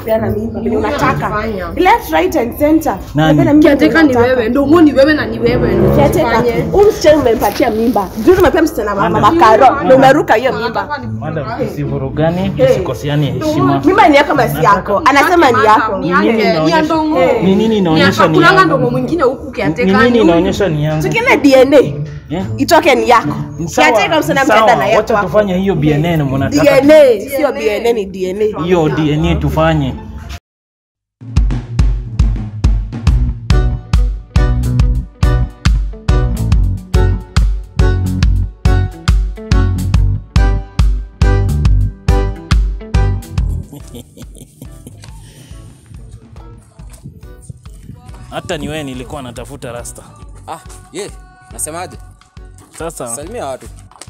kupeana mimba venye unataka Unafanya. left right and center Nani? Unapeana mimba Kiateka venye ni unataka. wewe, ndomo ni wewe na ni wewe. ndio Kiateka, usifanye. huyu msichana umempatia mimba juu umepea msichana mama makaro na umeruka hiyo mimba Madam, tusivurugane, tusikosiane heshima. mimba ni yako basi yako anasema ni yako Ni Ni nini yake, ni ya inaonyesha- ndongo. ni nini inaonyesha ni Hakunanga yangu? ndongo mwingine huku Ni kiateka. nini inaonyesha ni yangu? tukine dna Eh? itoke ni yako Sawa, kiateka msichana sawa, mtaenda na yako wacha hapo. tufanye hiyo BNN mnataka. dna sio dna ni dna Hiyo DNA tufanye. Hata ni wewe nilikuwa natafuta rasta. Ah, ye, nasemaje? Sasa Salimia watu.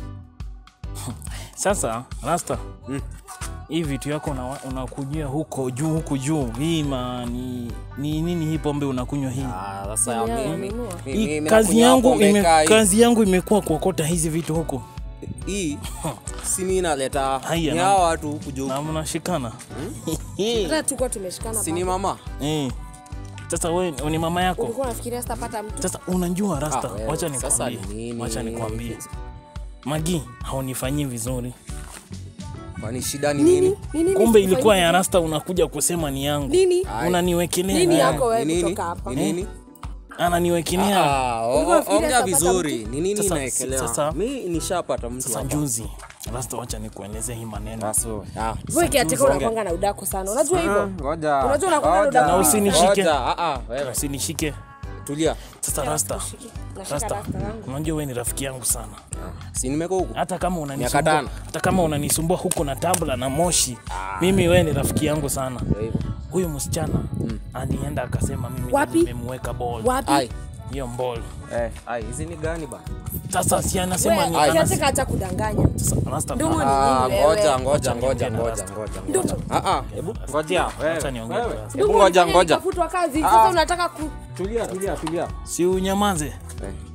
Sasa Rasta, hii vitu yako una- unakujia huko juu huku juu, hii ma ni, ni nini hii pombe unakunywa hii? Ah, sasa mi- mi- mi- Hii mi- kazi nakunywa yangu pombe ime, kai. kazi yangu imekuwa kuokota hizi vitu huku hii si mimi naleta Haya, ni na- hao watu huku juu. na mnashikana Hata tulikuwa tumeshikana. Si ni mama? eh. Sasa wewe ni mama yako. Ulikuwa unafikiria sitapata mtu? Sasa unajua Rasta, Ah, wewe, wacha sasa nikwambie, nini? wacha nikwambie, Magi haunifanyii vizuri. Kwani shida ni nini? Nini? Kumbe ilikuwa ya Rasta, unakuja kusema ni yangu, Nini? Ai, unaniwekelea Nini naye. yako wewe Ni nini? kutoka hapa? Ni nini? ananiwekelea Ah, o- Ulikuwa o- unafikiria ongea sitapata vizuri. Ni nini Sasa- inaekelewa? sasa- Mi nishapata mtu sasa hapa. juzi. Rasta, wacha nikueleze hii maneno Ah, so, ah. Wewe kiateka unakwanga na udako sana. Unajua hivyo? Ngoja. Unajua unakuwa na ngoja, udako Na usinishike. ngoja, ah, ah, wewe, usinishike. Tulia. Sasa Rasta, Nashika Rasta, rasta yangu. unajua wewe ni rafiki yangu sana. Si nimeko huku. Hata kama Miaka unanisumbua, tano. hata kama unanisumbua huko na tabla na moshi, mimi wewe ni rafiki yangu sana. Ndio hivyo. Huyu msichana alienda akasema mimi ndo Wapi? nimemweka ball. Wapi? Ai, Hiyo ball. eh, ai, hizi ni gani ba? Sasa si anasema ni Wewe anasema kiateka acha kudanganya. sasa Rasta. Ndugu ni Ah, nini ngoja, wewe? ngoja, ngoja, niongee na ngoja, Rasta. ngoja, Ndugu. ngoja. Ah, ah, hebu ngojea. Acha Wewe, niongee wewe. na Rasta. Hebu Ndugu, ngoja, ulifanya ngoja. nikafutwa kazi. Sasa unataka ku Tulia, tulia, tulia. Si unyamaze. Eh.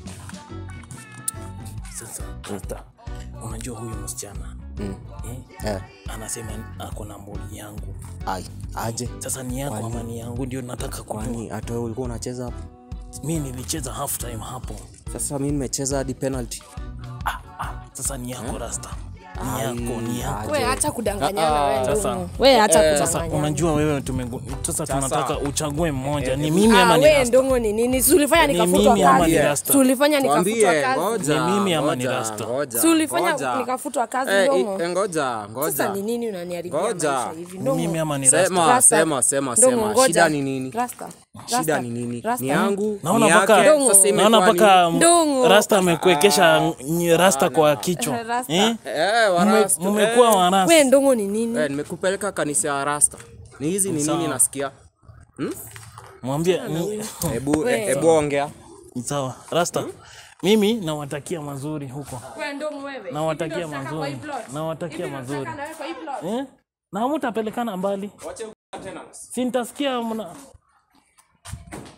Sasa Rasta. Unajua huyu msichana Mm. eh, Eh, anasema ako na mboli yangu. ai, aje. Sasa ni yako ama ni yangu ndio nataka kujua. Kwani hata wewe ulikuwa unacheza hapo? Mimi nilicheza half time hapo. Sasa mimi nimecheza hadi penalty. Sasa ni yako Rasta. Ni yako, ni yako. wewe acha kudanganyana wewe. Sasa- ndugu. Wewe acha Sasa kudanganyana. unajua wewe tumegu... Sasa tunataka uchague mmoja. Ni mimi ama Ah, ni wewe Rasta? ndongo ni nini? Si ulifanya Ni nikafutwa mimi ama ni kazi. Rasta? Si ulifanya nikafutwa Mwambie, kazi. ngoja. Ni mimi ama ni ngoja, Rasta? ngoja, Si ulifanya ngoja. nikafutwa kazi Eh, ndongo. eh, ngoja, Sasa ngoja. ni nini unaniharibia Ngoja. maisha hivi? Ni Ndongo. mimi ama ni Rasta? Sema, Rasta. sema, sema, Ndongo, sema. ngoja. Shida ni nini? Rasta. Shida Rasta. ni nini? Rasta. Ni yangu, Naona ni mpaka yake. Dongo. Sasa naona imekuwa mpaka Ndongo. Rasta amekuwekesha ny- Rasta kwa kichwa. Rasta. Eh? nini? Eh, wa Mme- Rasta. Mmekuwa wa Wewe Rasta. ndongo ni nini? Eh, nimekupeleka kanisa ya Rasta. Ni hizi ni Sawa. nini nasikia? Mwambie ni Hebu We. hebu ongea. sawa. Rasta. Mimi nawatakia mazuri huko. Wewe ndongo wewe. Nawatakia mazuri. Nawatakia mazuri. Eh? Na hamtapelekana mbali. Si nitasikia mna